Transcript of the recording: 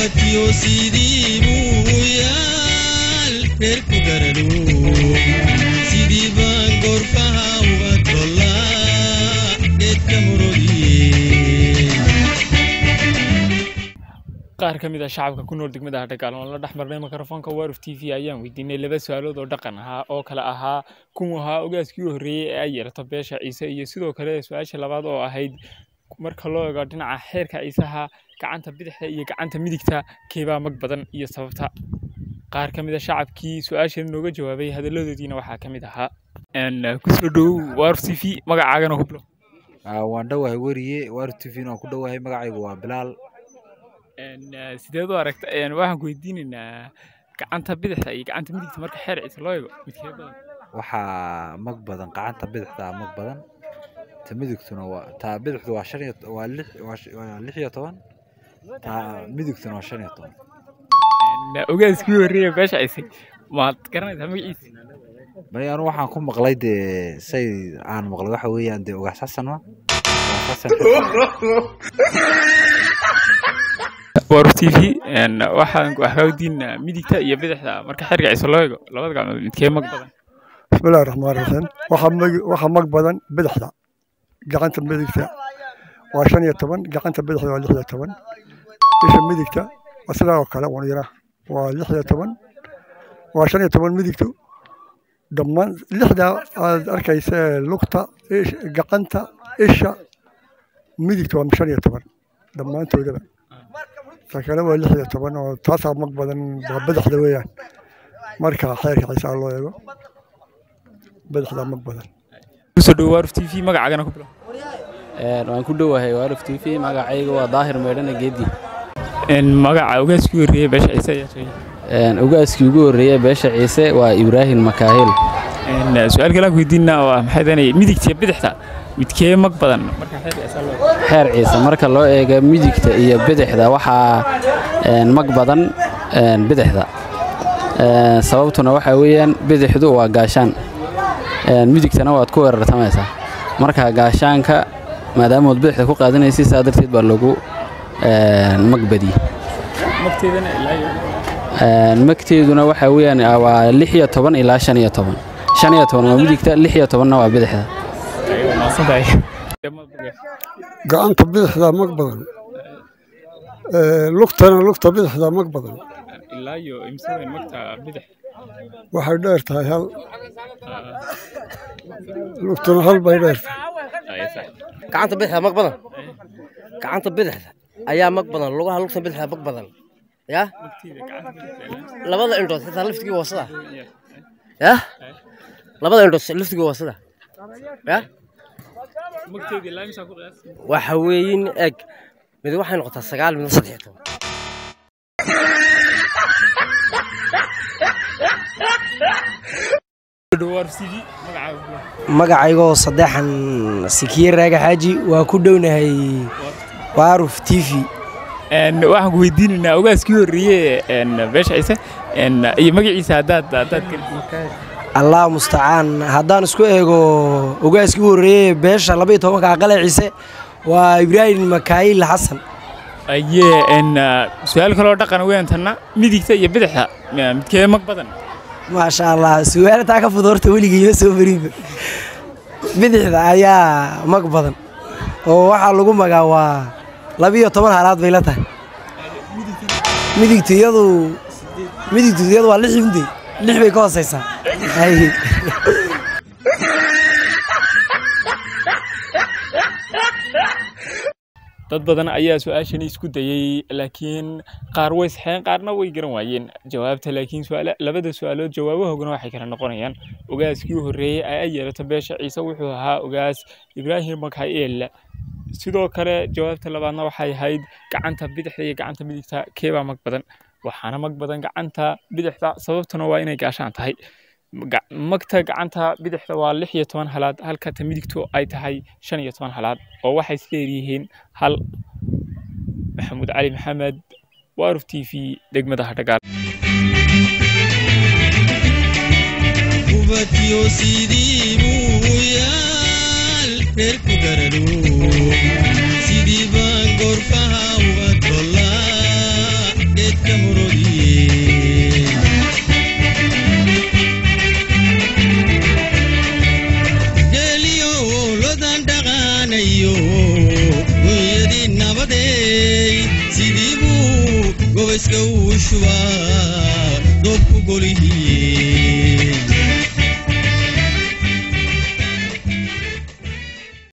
ubadkiyo sidii buu yaal reerku garanu sidii baan goorfaha uga tollaa geedka horodiye qaar ka mid ah shacabka ku nool degmada hadhagaal oon la dhex marnay mikrofoonka waruf t v ayaan weydiinay laba su-aalood oo dhaqan ahaa oo kale ahaa kuwu ahaa ogaaskii u horreeyey ee ay yeelato beesha ciise iyo sidoo kale su-aasha labaad oo ahayd marka loo eego dhinaca xeerka ciisaha gacanta bidixda iyo gacanta midigta keebaa mag badan iyo sababta qaar ka mid a shacabkii su-aashan nooga jawaabay hadalladoodiina waxaa ka mid ahaa kusoo dhowow waruf t v magacaagana hublo waan dhowahay weriye waruf t v waan ku dhowahay magacaygu waa bilaal sideed u aragta waxaan ku weydiinaynaa gacanta bidixda iyo gacanta midigta marka xeer ciise loo eego midkee badan waxaa mag badan gacanta bidixda mag badan ta midigtuna waa ta bidixdu waa shan iyo waa lix waa sh- waa lix iyo toban ta midigtuna waa shan iyo toban ogaaskii u horreeya beesha ciise maad garanaysaa magaciisa bani anu waxaan ku maqlay dee say aan maqlay waxa weeyaan dee ugaas xasan ma ugaas xasan waruf t v waxaan wax kaa weydiinaa midigta iyo bidixda marka xeerka ciise loo eego labada gacmood midkee mag badan bismillahi raxmaan raxiim waxaa mag waxaa mag badan bidixda gacanta midigta waa shan iyo toban gacanta bidixda waa lix iyo toban isha midigta waa sidaa oo kale wan yara waa lix iyo toban waa shan iyo toban midigtu dhammaan lixda aad arkaysa ee lugta ish- gacanta isha midigta waa shan iyo toban dhammaantoodaba ta kale waa lix iyo toban oo taasaa mag badan waa bidixda weeyaan marka xeerka ciisaa loo eego badaxdaa mag badan kusoo dhowo waruf t v magacaagana ku bilo waan ku dhowahay waaruf t v magacayga waa daahir meydhana geedi magaca ogaaskii u horreeyey beesha ciise ayaa sheegay ogaaskii ugu horreeya beesha ciise waa ibraahim makaahil su-aal kale aan ku weydiinaa waa maxay tahay midigta iyo bidixda midkee mag badan marka xeerka ciise loo eego xeer ciise marka loo eego midigta iyo bidixda waxaa een, mag badan een, bidixda Een, sababtuna waxaa weeyaan bidixdu waa gaashaan een, midigtana waad ku weerartamaysaa marka gaashaanka maadaamood bidixda ku qaadanaysid saa darteed baa lagu een, mag badiyey magteedana ilaa iyo Een, magteeduna waxaa weeyaan ah, waa lix iyo toban ilaa shan iyo toban shan iyo toban waa midigta lix iyo tobanna waa bidixda ayaga maasan tahay gacanta bidixdaa mag badan lugtana lugta bidixdaa mag badan ilaa iyo imsadan magta bidix waxay dheer tahay hal lugtuna hal bay dheer tahay Ay, sax. gacanta bidixda mag badan gacanta bidixda ayaa mag badan lugaha lugta bidixda mag badan ya Magteeda gacanta bidixda ilaa- labada indhood xitaa laftigii waa sida ya labada indhood laftigii waa sida ya magteeda ilaa imsaa ku qiyaas waxa weeyin eg mid waxay noqotaa sagaal midna saddex iyo toban dhowo waruf t v magacaaga ku bilo magacaygoo saddexan sikiye raaga xaaji waa ku dhownahay waaruf t v Een, waxaan ku weydiinaynaa ogaaskii u horreeyey een, beesha ciise een, iyo magaciisa haddaad haddaad allah mustacaan haddaan isku eego ogaaskii u horreeyey beesha laba iyo tobanka aqale ciise waa ibraahim makaayil xasan ayee een, su-aal kaloo dhaqan weyn tanna midigta iyo bidixda ma- midkee mag badan maasha allah su'aal taa ka fud horta weligii ma soo marinba bidixda ayaa mag badan oo waxaa lagu magaa waa laba iyo toban halaad bay la tahay midigtu iyadu midigtu iyadu waa lix hinde lix bay ka hooseysaa Hay. dad badan ayaa su-aashani isku dayey laakiin qaar way saxeen qaarna way garan waayeen jawaabta laakiin su'aala- labada su-aalood jawaabahoogana waxay kala noqonayaan ogaaskii u horreeyey ee ay yeelato beesha ciise wuxuu ahaa ogaas ibraahim makael sidoo kale jawaabta labaadna waxay ahayd gacanta bidixda iyo gacanta midigta keebaa mag badan waxaana mag badan gacanta bidixda sababtuna waa inay gaashaan tahay Ga- magta gacanta bidixda waa lix iyo toban halaad halka ta midigtu ay tahay shan iyo toban halaad oo waxay isleeyihiin hal maxamuud cali maxamed waaruf t v degmada hadhagaal ubadkiyo sidii buu yaal reerku garanu sidii baan goorfaha uga tollaa gaadhanayo gunyadii nabadeey sidii buu gobayska uu shubaa doobku golihii